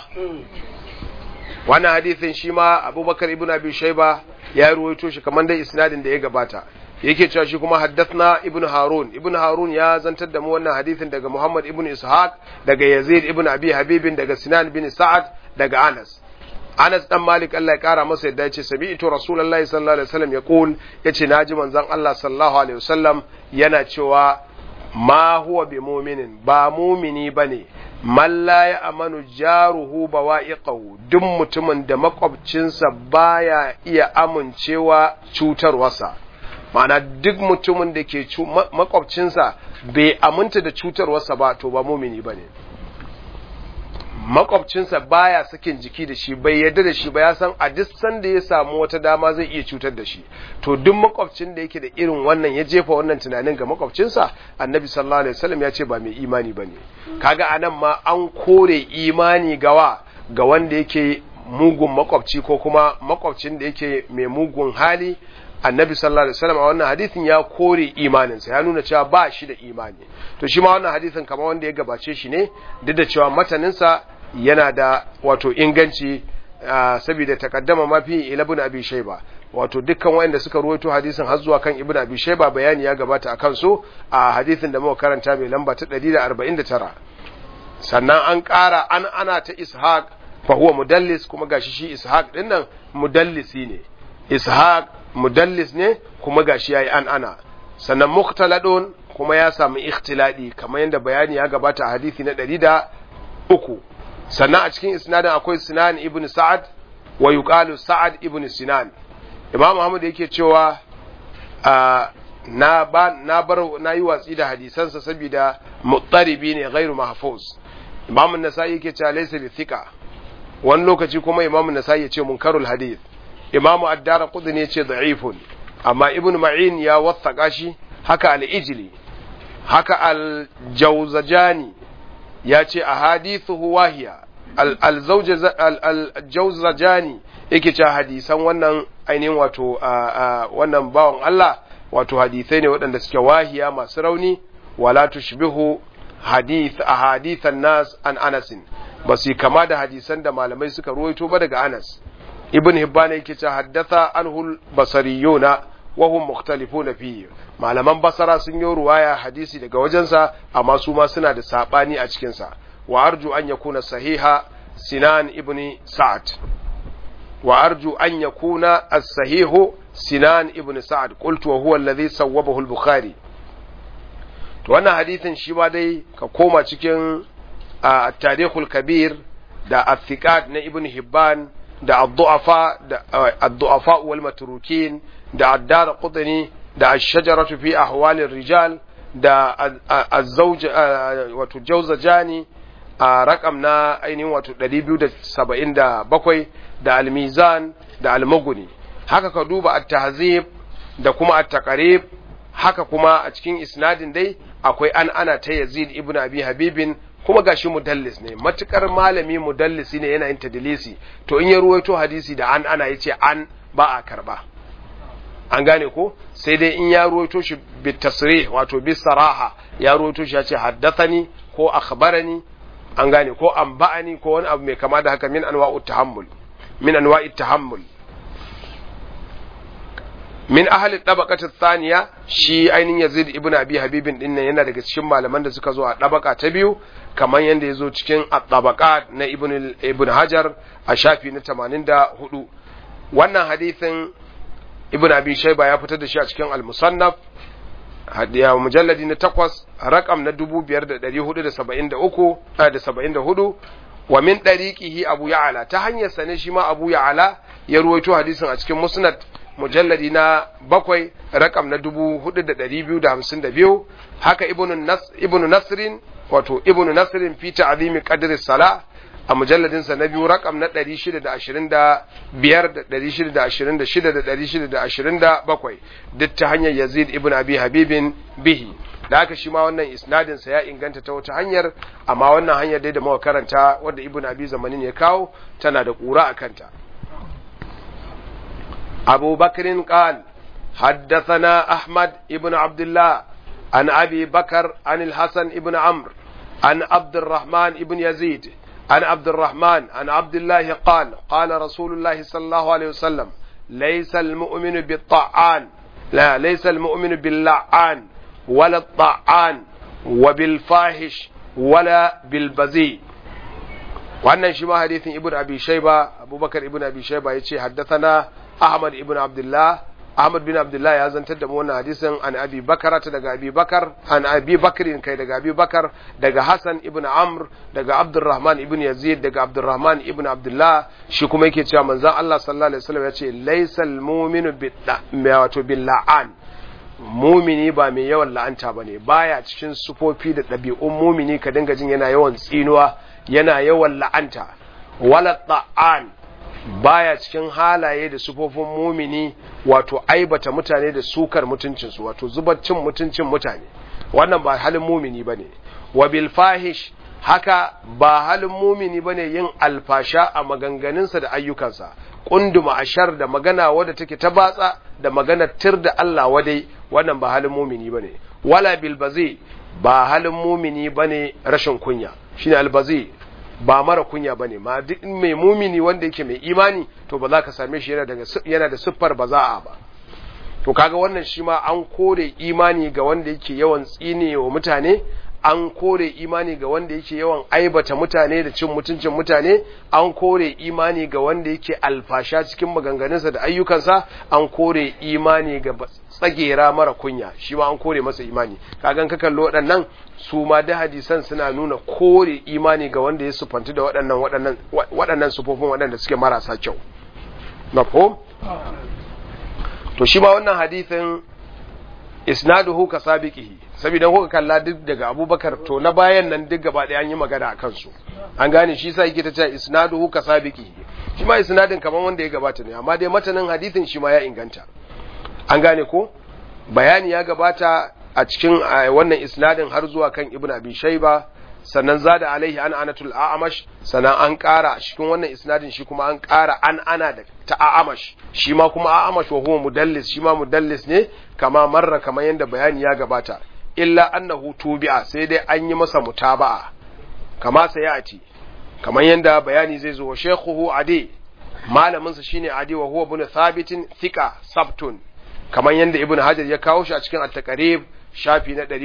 وانا حديث شيما أبو بكر ابن أبي شيبة ya ruwaito shi kamar dai isnadin da ya gabata yake cewa shi kuma haddathna ibnu harun ibnu harun ya zantar da mu wannan hadisin daga muhammad ibnu ishaq daga yazid ibnu abi habibin daga sinan bin sa'ad daga anas anas dan malik Allah ya kara masa yadda yace sami'tu rasulullahi sallallahu alaihi wasallam yaqul yace naji manzon Allah sallallahu alaihi wasallam yana cewa ma huwa bi mu'minin ba mumini bane man la ya amanu jaruhu bawa'iqahu duk mutumin da makwabcinsa baya iya amincewa cutarwarsa ma'ana duk mutumin da ke makwabcinsa bai aminta da cutarwarsa ba to ba mumini bane makwabcinsa baya sakin jiki da shi bai yarda da shi ba ya san a duk sanda ya samu wata dama zai iya cutar da shi to duk makwabcin da yake da irin wannan ya jefa wannan tunanin ga makwabcinsa annabi sallallahu alaihi wasallam ya ce ba mai imani bane kaga anan ma an kore imani gawa ga wanda yake mugun makwabci ko kuma makwabcin da yake mai mugun hali annabi sallallahu alaihi wasallam a wannan hadisin ya kore imaninsa ya nuna cewa ba shi da imani to shi ma wannan hadisin kamar wanda ya gabace shi ne duk da cewa mataninsa yana da wato inganci saboda takaddama mafi ila ibn abi shayba wato dukkan wanda suka ruwaito hadisin har zuwa kan ibn abi shayba bayani ya gabata akan su a hadisin da muka karanta mai lamba ta 149 sannan an ƙara an ana ta ishaq fa huwa mudallis kuma gashi shi ishaq din nan mudallisi ne ishaq mudallis ne kuma gashi yayi an ana sannan mukhtaladun kuma ya samu ikhtiladi kamar yadda bayani ya gabata a hadisi na 103 sannan a cikin isnadin akwai Sinan ibn Sa'ad wa yuqalu Sa'ad ibn Sinan Imam Muhammad yake cewa na ba na bar na yi watsi da hadisansa saboda muttaribi ne ghairu mahfuz Imam An-Nasa'i yake cewa laysa bi thiqa wani lokaci kuma Imam An-Nasa'i yace munkarul hadith Imam Ad-Darqutni yace da'ifun amma Ibn Ma'in ya wathaka shi haka al-Ijli haka al-Jawzajani ya ce a hadithu wahiya al-Jawzajani yake cewa hadisan wannan ainihin wato wannan bawan Allah wato hadisai ne waɗanda suke wahiya masu rauni wala tushbihu hadith a hadithan nas an anasin ba su kama da hadisan da malamai suka ruwaito ba daga Anas ibn Hibban yake cewa haddatha anhul basariyuna wa hum mukhtalifuna fihi malaman basara sun yi ruwaya hadisi daga wajensa amma su ma suna da sabani a cikin sa wa arju an yakuna sahiha sinan ibn sa'ad wa arju an yakuna as-sahihu sinan ibn sa'ad qultu wa huwa alladhi sawwabahu al-bukhari to wannan hadisin shi ma dai ka koma cikin at-tarikhul kabir da athiqat na ibn hibban da ad-du'afa da ad-du'afa wal matrukin da addar qudni da ash-shajaratu fi ahwalir rijal da az-zawj wato jawzajani a rakam na ainihin wato 277 da al-mizan da al-mughni haka ka duba at-tahzib da kuma at-taqrib haka kuma a cikin isnadin dai akwai an ana ta Yazid ibn Abi Habibin kuma gashi mudallis ne matukar malami mudallisi ne yana yin tadlisi to in ya ruwaito hadisi da an ana yace an ba a karba an gane ko sai dai in ya ruwaito shi bi tasrih wato bi saraha ya ruwaito shi ya ce haddathani ko akhbarani an gane ko anba'ani ko wani abu mai kama da haka min anwa'u tahammul min anwa'i tahammul min ahli tabaqati thaniya shi ainin Yazid ibn Abi Habibin din nan yana daga cikin malaman da suka zo a tabaka ta biyu kamar yanda ya zo cikin at-tabaqat na ibn ibn Hajar a shafi na 84 wannan hadithin ibn abi shayba ya fitar da shi a cikin al-musannaf hadiya mujalladi na takwas rakam na 5473 da 74 wa min dariqihi abu ya'ala ta hanyar sa ne shi ma abu ya'ala ya ruwaito hadisin a cikin musnad mujalladi na bakwai rakam na 4252 haka ibnu nas ibnu nasrin wato ibnu nasrin fi ta'zimi qadri salah a mujalladinsa na biyu rakam na 625 da 626 da 627 duk ta hanyar yazid ibn abi habibin bihi da haka shi ma wannan isnadinsa ya inganta ta wata hanyar amma wannan hanyar dai da muka karanta wadda ibn abi zamanin ya kawo tana da ƙura a kanta abu bakrin qal حدثنا أحمد ابن عبد الله عن أبي بكر عن الحسن ابن عمرو عن عبد الرحمن ابن يزيد عن عبد الرحمن عن عبد الله قال قال رسول الله صلى الله عليه وسلم ليس المؤمن بالطعان لا ليس المؤمن باللعان ولا الطعان وبالفاحش ولا بالبذيء wannan shi ma hadithin ibn abi shayba abubakar ibn abi shayba yace haddathana ahmad ibn abdullah ahmad bin abdullah ya zantar da mu wannan hadisin an abi bakara ta daga abi bakar an abi bakrin kai daga abi bakar daga hasan ibn amr daga abdurrahman ibn yazid daga abdurrahman ibn abdullah shi kuma yake cewa manzon Allah sallallahu alaihi wasallam yace laysal mu'minu wato billa'an mumini ba mai yawan la'anta bane baya cikin sufofi da ɗabi'un mumini ka dinga jin yana yawan tsinuwa yana yawan la'anta wala ta'an baya cikin halaye da sufofin mumini wato aibata mutane da sukar mutuncinsu wato zubar cin mutuncin mutane wannan ba halin mumini bane wa bil fahish haka ba halin mumini bane yin alfasha a maganganunsa da ayyukansa kunduma ashar da magana wadda take ta batsa da magana tir da Allah wadai wannan ba halin mumini bane wala bil bazi ba halin mumini bane rashin kunya shine albazi ba mara kunya bane ma duk mai mumini wanda yake mai imani to ba za ka same shi yana daga yana da siffar baza'a ba to kaga wannan shi ma an kore imani ga wanda yake yawan tsine wa mutane an kore imani ga wanda yake yawan aibata mutane da cin mutuncin mutane an kore imani ga wanda yake alfasha cikin maganganunsa da ayyukansa an kore imani ga tsagera mara kunya shi ma an kore masa imani kagan ka kallo waɗannan su ma da hadisan suna nuna kore imani ga wanda ya sufanti da waɗannan waɗannan waɗannan sufofin waɗanda suke marasa kyau mafhum to shi ma wannan hadisin isnaduhu ka sabiqihi saboda kuka kalla duk daga Abubakar to na bayan nan duk gaba ɗaya an yi magana a kansu an gane shi yasa yake ta cewa isnaduhu ka sabiqihi shi ma isnadin kaman wanda ya gabata ne amma dai matanin hadisin shi ma ya inganta an gane ko bayani ya gabata a cikin wannan isnadin har zuwa kan Ibn Abi Shayba sannan zada alaihi an anatul a'amash sannan an ƙara cikin wannan isnadin shi kuma an ƙara an ana da ta a'amash shi ma kuma a'amash wa huwa mudallis shi ma mudallis ne kama marra kamar yadda bayani ya gabata illa annahu tubi'a sai dai an yi masa mutaba'a kama sayati kamar yadda bayani zai zo wa shekhuhu adi malamin sa shine adi wa huwa ibn thabitin thika sabtun kamar yadda ibn hajar ya kawo shi a cikin at-taqrib shafi na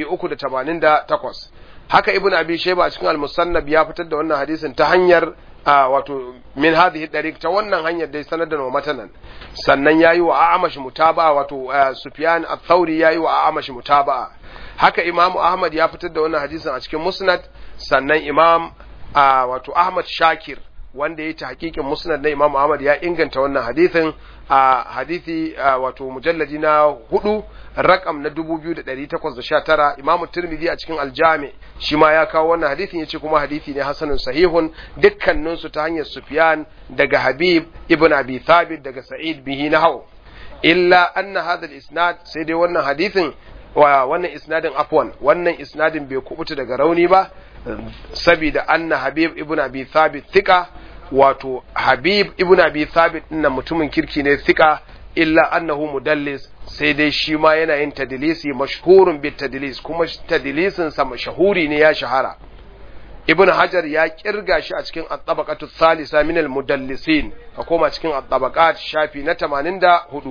388 haka ibn abi shayba a cikin al-musannab ya fitar da wannan hadisin ta hanyar wato min hadhihi dariq ta wannan hanyar dai sanar da wa matanan sannan yayi wa a'amash mutaba'a wato sufyan ath-thauri yayi wa a'amash mutaba'a haka imam ahmad ya fitar da wannan hadisin a cikin musnad sannan imam wato ahmad shakir wanda ya ta hakikin musnad na imam ahmad ya inganta wannan hadisin a hadisi wato mujalladi na hudu rakam na 2819 imamu tirmidhi a cikin aljami shi ma ya kawo wannan hadisin yace kuma hadisi ne hasanun sahihun dukkanin su ta hanyar sufyan daga habib ibn abi thabit daga sa'id bihi nahaw illa anna hadha al-isnad sai dai wannan hadisin wa wannan isnadin afwan wannan isnadin bai kubuta daga rauni ba saboda anna habib ibn abi thabit thika wato habib ibn abi thabit dinnan mutumin kirki ne thika illa annahu mudallis sai dai shi ma yana yin tadlisi mashhurun bit tadlis kuma tadlisin sa mashhuri ne ya shahara ibn hajar ya kirga shi a cikin at-tabaqatu thalitha min al-mudallisin ka koma cikin at-tabaqat shafi na 84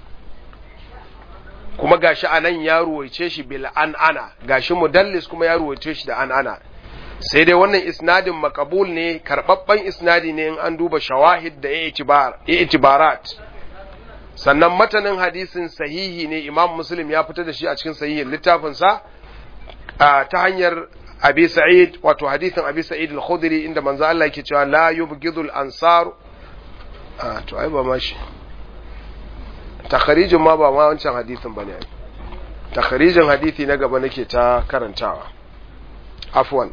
kuma gashi anan ya ruwaice shi bil an'ana gashi mudallis kuma ya ruwaice shi da an'ana sai dai wannan isnadin makabul ne karbabban isnadi ne in an duba shawahid da itibarat sannan matanin hadisin sahihi ne imam muslim ya fitar da shi a cikin sahihin littafinsa ta hanyar abi sa'id wato hadisin abi sa'id al-khudri inda manzo Allah yake cewa la yubghidul ansar to ai ba ma shi takharijin ma ba ma wancan hadisin bane takharijin hadisi na gaba nake ta karantawa afwan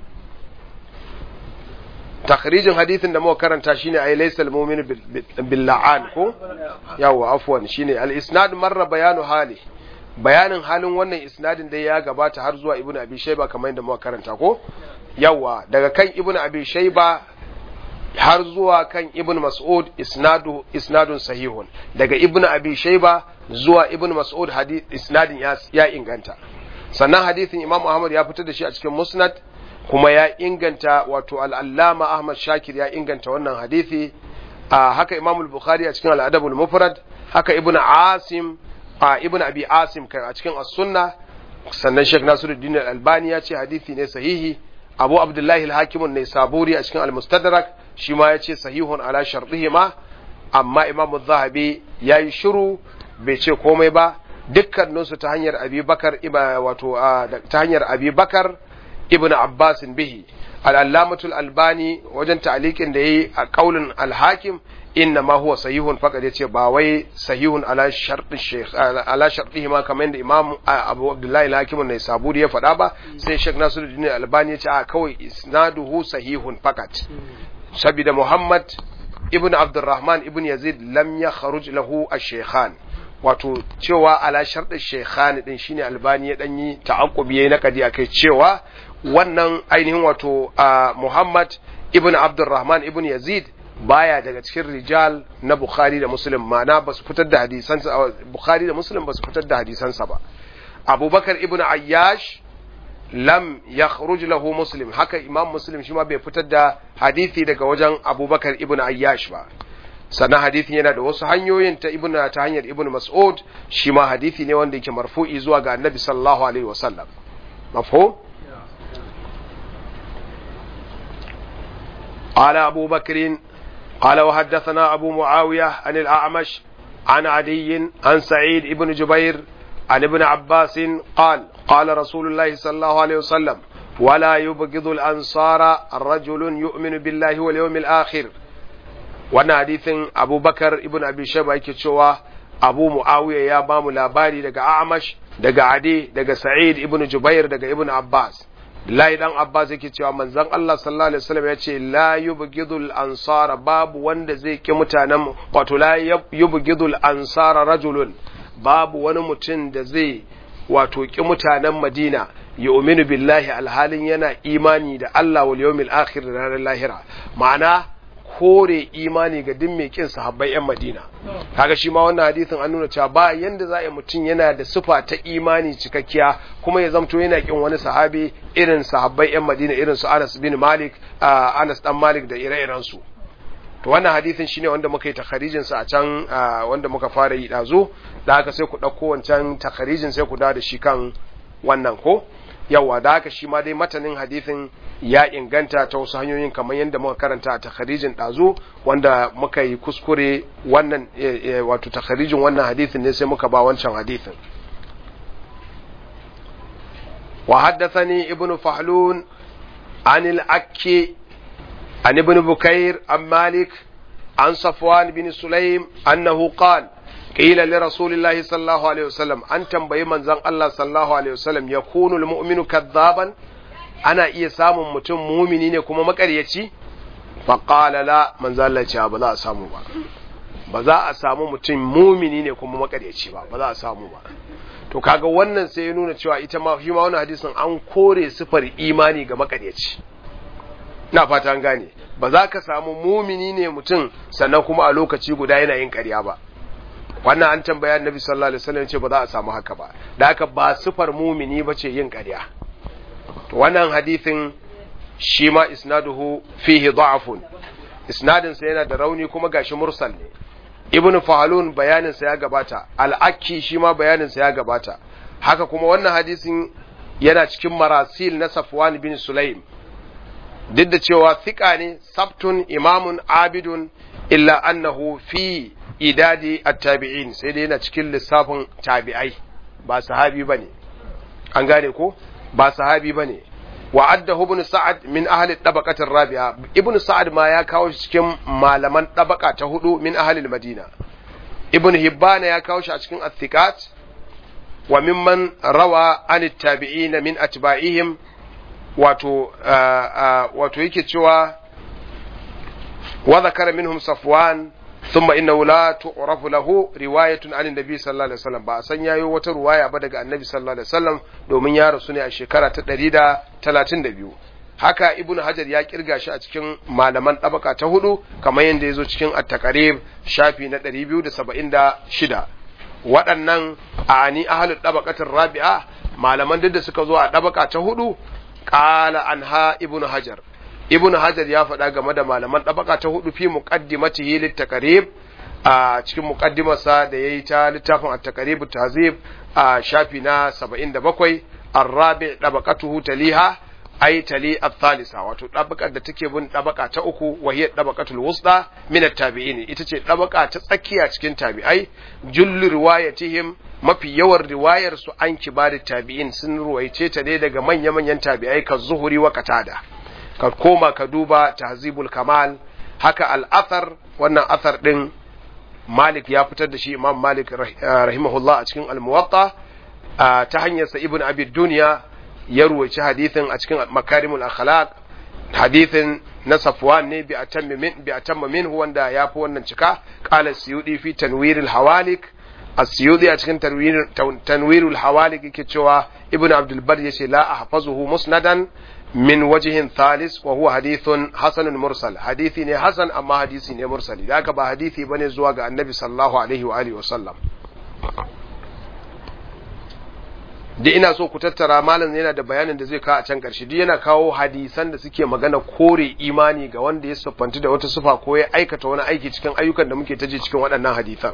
takhrijin hadisin da muka karanta shine ay laysa al-mu'minu bil la'an ko yawa afwan shine al-isnad marra bayanu hali bayanin halin wannan isnadin dai ya gabata har zuwa ibnu abi shayba kamar yadda muka karanta ko yawa daga kan ibnu abi shayba har zuwa kan ibn mas'ud isnadu isnadun sahihun daga ibn abi shayba zuwa ibn mas'ud hadith isnadin ya, ya inganta sannan hadithin imam ahmad ya fitar da shi a cikin musnad kuma ya inganta wato al'allama ahmad shakir ya inganta wannan hadithi a haka imam al-bukhari a cikin al mufrad haka ibn asim a ibn abi asim kai a cikin as-sunna sannan sheikh nasiruddin al-albani ya ce hadithi ne sahihi abu abdullahi al-hakim ne saburi a cikin al-mustadrak shi ma ya ce sahihun ala sharɗihima amma imamu zahabi ya yi shiru bai ce komai ba dukkaninsu ta hanyar abi bakar wato ta hanyar abi bakar ibn abbasin bihi al'allamatul albani wajen ta'alikin da ya yi a kaulin alhakim inna ma huwa sahihun faqad yace ba wai sahihun ala shartu shaykh ala shartihi ma kamar yadda imam abu abdullahi al-hakim ne saburi ya faɗa ba sai shaykh nasiruddin albani yace a kawai isnaduhu sahihun faqat sabida muhammad ibn abdurrahman ibn yazid lam ya kharuj lahu ash-shaykhan wato cewa ala shartu shaykhan din shine albani ya danyi ta'aqqubi yayi nakadi akai cewa wannan ainihin wato muhammad ibn abdurrahman ibn yazid baya daga cikin rijal na Bukhari da Muslim ma'ana ba su fitar da hadisansa Bukhari da Muslim ba su fitar da hadisansa ba Abubakar ibn Ayyash lam yakhruj lahu Muslim haka Imam Muslim shi ma bai fitar da hadisi daga wajen Abubakar ibn Ayyash ba sannan hadisin yana da wasu hanyoyin ta ibn ta hanyar ibn Mas'ud shi ma hadisi ne wanda yake marfu'i zuwa ga Annabi sallallahu alaihi wasallam mafhum قال أبو بكر قال وحدثنا أبو معاوية عن الأعمش عن عدي عن سعيد بن جبير عن ابن عباس قال قال رسول الله صلى الله عليه وسلم ولا يبغض الأنصار رجل يؤمن بالله واليوم الآخر وانا حديث أبو بكر ابن أبي شبا يكتشوا أبو معاوية يا بام لاباري دقا أعمش دقا عدي دقا سعيد ابن جبير دقا ابن عباس Lai dan Abbas yake cewa manzon Allah sallallahu alaihi wasallam ya ce la yubghidul ansara babu wanda zai ki mutanen wato la yubghidul ansara rajulun babu wani mutum da zai wato ki mutanen Madina yu'minu billahi alhalin yana imani da Allah wal yawmil akhir da ranar lahira ma'ana kore imani ga duk mai kin sahabbai yan Madina kaga shi ma wannan hadisin an nuna cewa ba yanda za a yi mutum yana da sufa ta imani cikakkiya kuma ya zamto yana kin wani sahabi irin sahabbai yan Madina irin su Anas bin Malik Anas dan Malik da ire-iren su to wannan hadisin shine wanda muka yi takharijin sa a can wanda muka fara yi dazo da haka sai ku dauko wancan takharijin sai ku dawo da shi kan wannan ko yawa da haka shi ma dai matanin hadisin ya inganta ta wasu hanyoyin kamar yadda muka karanta a takharijin ɗazu wanda muka yi kuskure wannan wato takharijin wannan hadisin ne sai muka ba wancan hadisin wa haddathani ibnu fahlun an al-akki an ibn bukair an malik an safwan bin sulaim annahu qala قيل لرسول الله صلى الله عليه وسلم أن تنبي من زن الله صلى الله عليه وسلم يكون المؤمن كذابا أنا إيه سام متم مؤمنين كما مكريتي فقال لا من زن الله بلا سامو با ba za a samu mutum mumini ne kuma makaryaci ba ba za a samu ba to kaga wannan sai ya nuna cewa ita ma shi ma wannan hadisin an kore sifar imani ga makaryaci na fata an gane ba za ka samu mumini ne mutum sannan kuma a lokaci guda yana yin ƙarya ba wannan an tambaya annabi sallallahu alaihi wasallam ce ba za a samu haka ba da haka ba sifar mumini ba ce yin ƙarya to wannan hadisin shi ma isnaduhu fihi da'afun isnadin sa yana da rauni kuma gashi mursal ne ibnu fahalun bayanin sa ya gabata al-akki shi ma bayanin sa ya gabata haka kuma wannan hadisin yana cikin marasil na safwan bin sulaim duk da cewa thiqa ne sabtun imamun abidun illa annahu fi idadi at-tabi'in sai dai yana cikin lissafin tabi'ai ba sahabi bane an gane ko ba sahabi bane wa adda ibn sa'ad min ahli tabaqatir rabi'a ibn sa'ad ma ya kawo shi cikin malaman tabaka ta hudu min ahli madina ibn hibbana ya kawo shi a cikin athiqat wa mimman rawa an tabi'ina min atba'ihim wato wato yake cewa wa zakara minhum safwan thumma innahu la tu'rafu lahu riwayatun an nabi sallallahu alaihi wasallam ba san yayo wata ruwaya ba daga annabi sallallahu alaihi wasallam domin ya rasu ne a shekara ta 132 haka ibn hajar ya kirga shi a cikin malaman tabaka ta hudu kamar yadda ya zo cikin at-taqrib shafi na 276 waɗannan a ani ahlul tabaqatir rabi'a malaman duk da suka zo a tabaka ta hudu qala anha ibn hajar ibn hajar ya faɗa game da malaman tabaka ta hudu fi muqaddimatihi lit-taqrib a cikin muqaddimarsa da yayi ta littafin at-taqrib tazib a shafi na 77 ar-rabi' tabaqatuhu taliha ay tali al-thalitha wato dabakar da take bin dabaka ta uku wa hiya dabaqatul wusta min at-tabi'in ita ce dabaka ta tsakiya cikin tabi'ai jullu riwayatihim mafi yawan riwayar su an kibari tabi'in sun ruwaice ta ne daga manya-manyan tabi'ai ka zuhuri wa katada ka koma ka duba tahzibul kamal haka al-athar wannan athar din Malik ya fitar da shi Imam Malik rahimahullah a cikin al-Muwatta ta hanyar sa Ibn Abi Dunya ya ruwaci hadithin a cikin makarimul akhlaq hadithin na safwan ne bi atamma min bi atamma minhu wanda ya fi wannan cika qala suyudi fi tanwiril hawalik as-suyudi a cikin tanwirul hawalik yake cewa ibnu abdul bar yace la ahfazuhu musnadan min wajhin thalis wa huwa hadithun hasanun mursal hadithi ne hasan amma hadisi ne mursali da haka ba hadisi bane zuwa ga annabi sallallahu alaihi wa alihi wa sallam duk ina so ku tattara malam yana da bayanin da zai kawo a can ƙarshe duk yana kawo hadisan da suke magana kore imani ga wanda ya siffanci da wata sufa ko ya aikata wani aiki cikin ayyukan da muke taje cikin waɗannan hadisan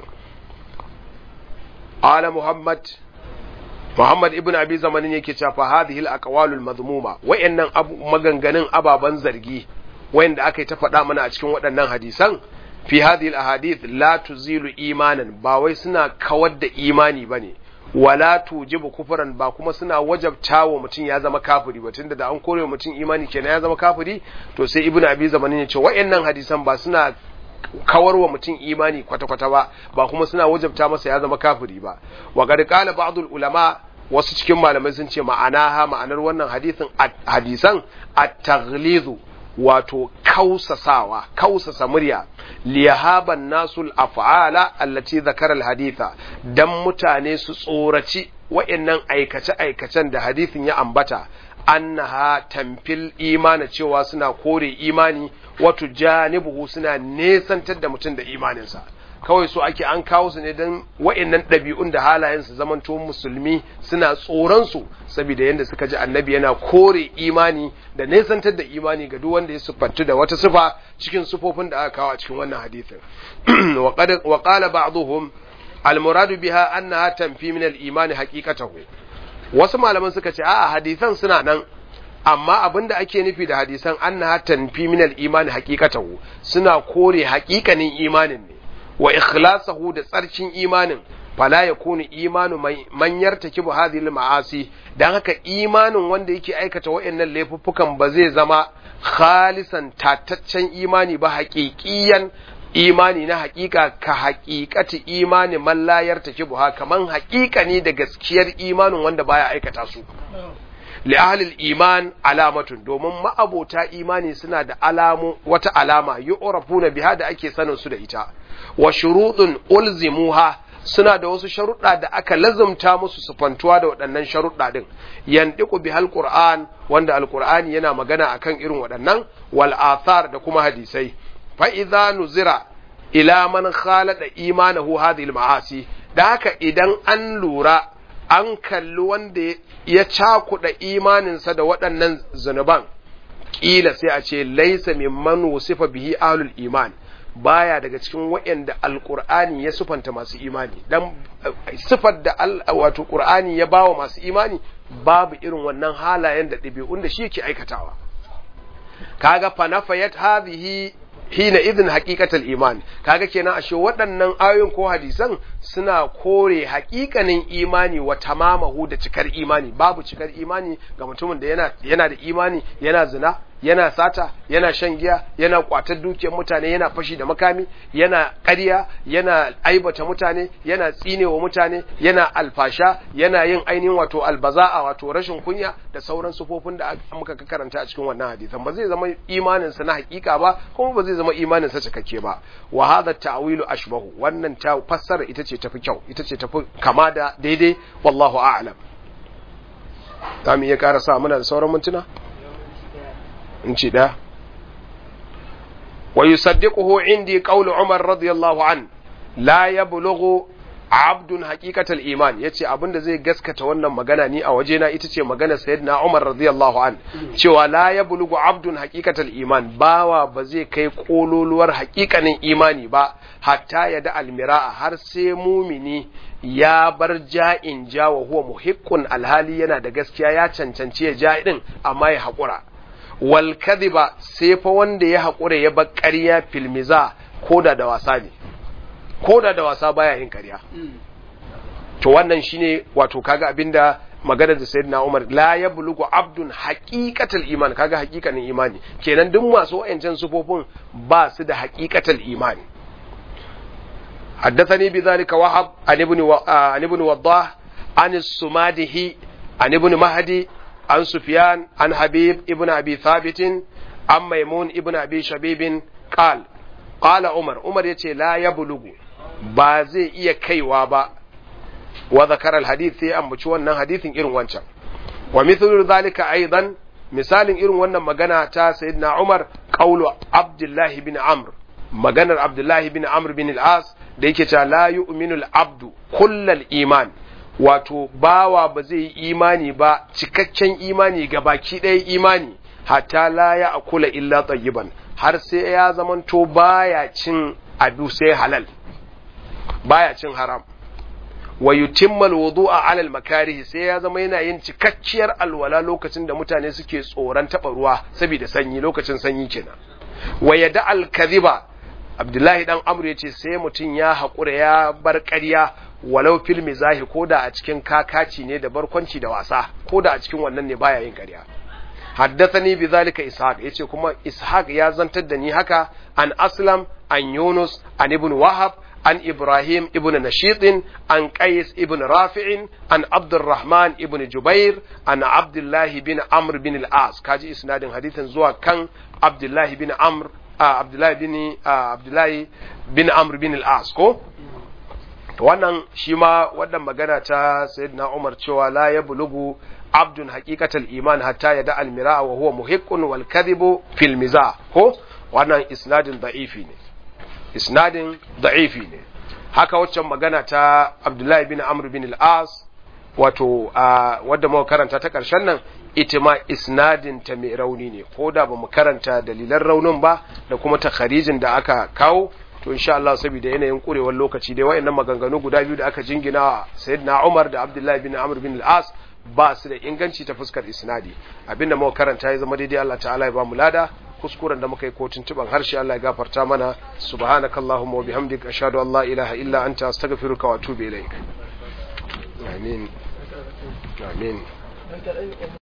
ala muhammad muhammad ibn abi zamanin yake cewa fa hadhihi al-aqwalul madhmuma wayannan maganganun ababan zargi wayanda aka yi ta faɗa mana a cikin waɗannan hadisan fi hadhihi al-ahadith la tuzilu imanan ba wai suna kawar da imani bane wala tujibu kufran ba kuma suna wajabta wa mutum ya zama kafiri ba tunda da an kore wa mutum imani kenan ya zama kafiri to sai ibnu abi zamanin ya ce wayannan hadisan ba suna kawar wa mutum imani kwata-kwata ba ba kuma suna wajabta masa ya zama kafiri ba wa qad qala ba'dul ulama wasu cikin malamai sun ce ma'ana ha ma'anar wannan hadisin hadisan at-taghlizu wato kausasawa kausasa murya liyahaban nasul af'ala allati zakara alhaditha dan mutane su tsoraci wa'annan aikace aikacen da hadithin ya ambata annaha tamfil imani cewa suna kore imani wato janibuhu suna nesantar da mutum da imaninsa kawai so ake an kawo su ne don wa'annan ɗabi'un da halayen su zamanto musulmi suna tsoron su saboda yadda suka ji annabi yana kore imani da nesantar da imani ga duk wanda ya siffantu da wata sifa cikin sifofin da aka kawo a cikin wannan hadisin wa qala ba'dhum al-muradu biha annaha tanfi min al-imani haqiqatahu wasu malaman suka ce a'a hadisan suna nan amma abin da ake nufi da hadisan annaha tanfi min al-imani haqiqatahu suna kore haƙiƙanin imanin ne wa ikhlasahu da tsarkin imanin fala yakunu imanu man yartakibu hadhihi al-ma'asi dan haka imanin wanda yake aikata wayannan laifuffukan ba zai zama khalisan tataccen imani ba haƙiƙiyan imani na haƙiƙa ka haƙiƙati imani man la yartakibu ha kaman haƙiƙani da gaskiyar imanin wanda baya aikata su li ahlil iman alamatun domin ma'abota imani suna da alamu wata alama yu'rafuna biha da ake sanin su da ita wa shurutun ulzimuha suna da wasu sharuɗa da aka lazumta musu sufantuwa da waɗannan sharuɗa din yandiqu bihal qur'an wanda alqur'ani yana magana akan irin waɗannan wal athar da kuma hadisai fa idza nuzira ila man khalada imanahu hadhihi al ma'asi da haka idan an lura an kalli wanda ya cakuɗa imaninsa da waɗannan zunuban ƙila sai a ce laisa mimman wusifa bihi ahlul iman baya daga cikin waɗanda alƙur'ani ya sufanta masu imani dan sifar da wato ƙur'ani ya bawa masu imani babu irin wannan halayen da ɗabi'un da shi yake aikatawa kaga fa nafayat hadhihi hina idin haqiqatal iman kaga kenan ashe waɗannan ayoyin ko hadisan suna kore haƙiƙanin imani wa tamamahu da cikar imani babu cikar imani ga mutumin da yana yana da imani yana zina yana sata yana shan giya yana kwatar dukiyar mutane yana fashi da makami yana ƙarya yana aibata mutane yana tsinewa mutane yana alfasha yana yin ainihin wato albaza'a wato rashin kunya da sauran sufofin da muka karanta a cikin wannan hadisan ba zai zama imanin sa na hakika ba kuma ba zai zama imanin sa cikakke ba wa hadha ta'wilu ashbahu wannan ta fassara ita ce tafi kyau ita ce tafi kama da daidai wallahu a'lam za mu iya karasa muna da sauran mintuna inci ɗaya wa yusaddiquhu indi qawlu Umar radiyallahu an la yablughu abdun haqiqatal iman yace abinda zai gaskata wannan magana ni a wajena ita ce magana sayyidina Umar radiyallahu an cewa la yablughu abdun haqiqatal iman bawa ba zai kai kololuwar haƙiƙanin imani ba hatta ya da almira'a har sai mumini ya bar ja'in ja wa huwa muhiqqun alhali yana da gaskiya ya cancanci ya ja din amma ya haƙura wal kadhiba sai fa wanda ya haƙura ya bar ƙarya filmiza koda da wasa ne koda da wasa baya yin ƙarya to wannan shine wato kaga abinda magana da sayyidina Umar la yablugu abdun haqiqatal iman kaga haqiqanin imani kenan duk masu wayancan sufofin ba su da haqiqatal imani حدثني بذلك وهب عن ابن و... عن ابن وضاح عن السماده عن ابن مهدي عن سفيان عن حبيب ابن أبي ثابت عن ميمون ابن أبي شبيب قال قال عمر عمر يتي لا يبلغ بازي إيا كيوابا وذكر الحديث أم بشوانا حديث إرن وانشا ومثل ذلك أيضا مثال إرن وانا مغانا تا سيدنا عمر قول عبد الله بن عمرو maganar Abdullahi bin Amr bin al-As da yake cewa la yu'minul abdu kullal iman wato bawa ba zai yi imani ba cikakken imani ga baki ɗaya imani hatta la ya akula illa tayyiban har sai ya zamanto baya cin abu sai halal baya cin haram wa yutimmal wudu'a ala al-makarih sai ya zama yana yin cikakkiyar alwala lokacin da mutane suke tsoron taba ruwa saboda sanyi lokacin sanyi kenan wa yada al-kadhiba Abdullahi dan Amr yace sai mutum ya haƙura ya bar ƙarya walau fil mizahi ko da a cikin kakaci ne da barkwanci da wasa ko da a cikin wannan ne baya yin ƙarya haddathani bi zalika ishaq yace kuma ishaq ya zantar da ni haka an aslam an yunus an ibn wahab an ibrahim ibn nashid an qais ibn rafi' an abdurrahman ibn jubair an abdullah bin amr bin al-as kaji isnadin hadithin zuwa kan abdullah bin amr abdullah bin abdullah bin amr bin al-as ko wannan shi ma wannan magana ta sayyidina Umar cewa la ya bulugu abdun haqiqatal iman hatta yada almira wa huwa muhiqqun wal kadhibu fil mizah ko wannan isnadin da'ifi ne isnadin da'ifi ne haka waccan magana ta Abdullahi bin Amr bin al-As wato wadda muka karanta ta karshen nan ita ma isnadin ta mai rauni ne ko da bamu karanta dalilan raunin ba da kuma takharijin da aka kawo to insha Allah saboda yanayin kurewar lokaci dai wayannan maganganu guda biyu da aka jingina sayyidina Umar da Abdullahi bin Amr bin al-As ba su da inganci ta fuskar isnadi abinda muka karanta ya zama daidai Allah ta'ala ya ba mu lada kuskuren da muka yi kotun tuban harshe Allah ya gafarta mana subhanakallahumma wa bihamdika ashhadu an la ilaha illa anta astaghfiruka wa atubu ilaik amin amin